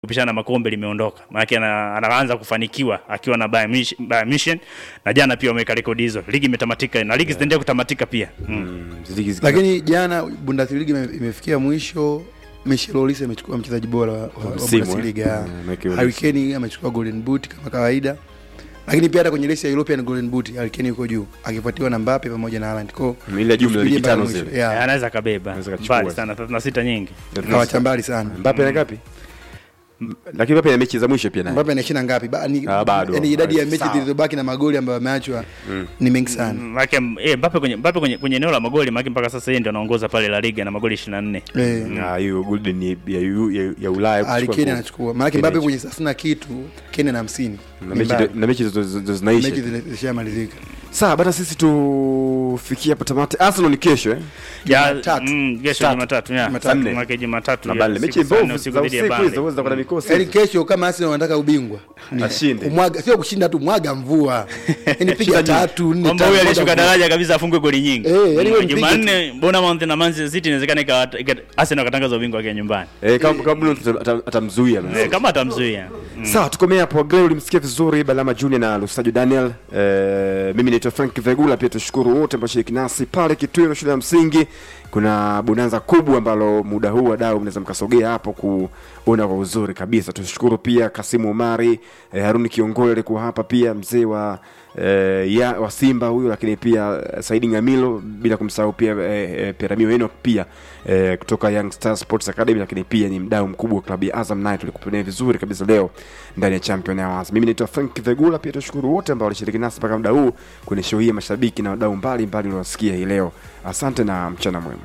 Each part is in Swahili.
kupishana makombe limeondoka, maanake ana- anaanza kufanikiwa akiwa na Bayern Munich- Bayern Munich, na jana pia wameweka rekodi hizo. Ligi imetamatika na ligi zitaendelea kutamatika pia mm. Ziligi ziki- lakini jana Bundesliga ime- imefikia mwisho. Michel Olise amechukua mchezaji bora wa, wa, wa msimu, Bundesliga. eh? Mm, Michael Harry Olise. Kane amechukua Golden Boot kama kawaida, lakini pia hata kwenye resi ya European Golden Boot Harry Kane yuko juu akifuatiwa na Mbappe pamoja na Haaland. Kwa ile jumla ligi tano zile. yeah, anaweza kabeba Anaweza kachukua. mbali sana 36 nyingi kawacha mbali sana. Mbappe ana ngapi? Lakini Mbappe ana mechi za mwisho pia naye. Mbappe ana ishirini na ngapi? Ba, ni, Ah, bado. yani idadi ya mechi Sawa. zilizobaki na magoli ambayo ameachwa ni mengi sana. Maanake eh, Mbappe kwenye Mbappe kwenye kwenye eneo la magoli, maanake mpaka sasa yeye ndio anaongoza pale La Liga na magoli 24. Eh, Ah, hiyo golden ya, ya, ya, ya Ulaya Harry kuchukua Kane goli. anachukua. Maana Kane Mbappe anachukua. kwenye thelathini na kitu, Kane na hamsini. na Ni mechi mbali. na mechi zote zote zinaisha. Mechi zile zishamalizika. Sawa, bana sisi tufikie hapo tamati. Arsenal ni kesho eh. Ya Jumatatu. mm, kesho Tatu. Jumatatu ya Jumatatu. Nne. maana Jumatatu Na ya Burnley siku mechi saa nne mbovu usiku za dhidi ya usiku Burnley. hizo za kuna mikosi. Yaani kesho kama Arsenal wanataka ubingwa ni Ashinde. kumwaga, sio kushinda tu, mwaga mvua. Yaani piga tatu nne kwamba tano, huyu mwaga alishuka mvua. daraja kabisa afungwe goli nyingi. Eh, yaani wewe Mm, mpige Jumanne Bournemouth na Manchester City inawezekana ikawa ika- Arsenal akatangaza ubingwa wake nyumbani. Eh, kama kama Bruno ata- ata- atamzuia. Eh, kama atamzuia. Sawa, tukomea hapo. Gray ulimsikia vizuri Balama Junior na Lusajo Daniel. Eh, mimi naitwa Frank Vegula. Pia tushukuru wote ambao shiriki nasi pale Kitwiro shule ya msingi. Kuna bonanza kubwa ambalo muda huu wadau mnaweza mkasogea hapo kuona kwa uzuri kabisa. Tushukuru pia Kasimu Omari, eh, Haruni Kiongole alikuwa hapa pia mzee wa eh, ya, wa Simba huyu, lakini pia eh, Saidi Ngamilo, bila kumsahau pia eh, eh, Peramio Enoch pia eh, kutoka Young Star Sports Academy, lakini pia ni mdau mkubwa wa klabu ya Azam naye tulikupenia vizuri kabisa leo ndani ya Champion Hours. Mimi naitwa Frank Vegula, pia tushukuru wote ambao walishiriki nasi mpaka muda huu kwenye show hii ya mashabiki na wadau mbalimbali uliowasikia hii leo. Asante na mchana mwema.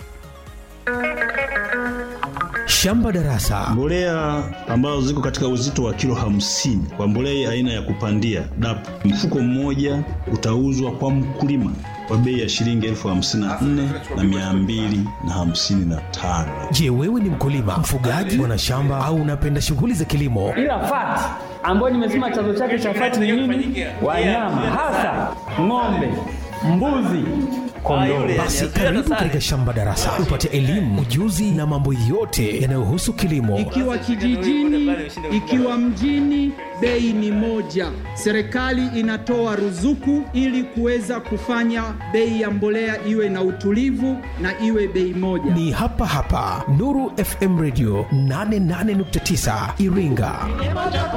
Shamba Darasa Mbolea ambazo ziko katika uzito wa kilo hamsini kwa mbolea aina ya kupandia DAP, mfuko mmoja utauzwa kwa mkulima kwa bei ya shilingi elfu hamsini na nne na mia mbili na hamsini na tano. Je, wewe ni mkulima, mfugaji, mwanashamba au unapenda shughuli za kilimo? ila fati ambayo nimesema chanzo chake cha fati ni nini? Wanyama hasa ng'ombe, mbuzi, kondoo. Basi karibu katika Shamba Darasa upate elimu, ujuzi na mambo yote yanayohusu kilimo. ikiwa kijijini, ikiwa mjini, bei ni moja. Serikali inatoa ruzuku ili kuweza kufanya bei ya mbolea iwe na utulivu na iwe bei moja. Ni hapa hapa Nuru FM Radio 88.9 Iringa.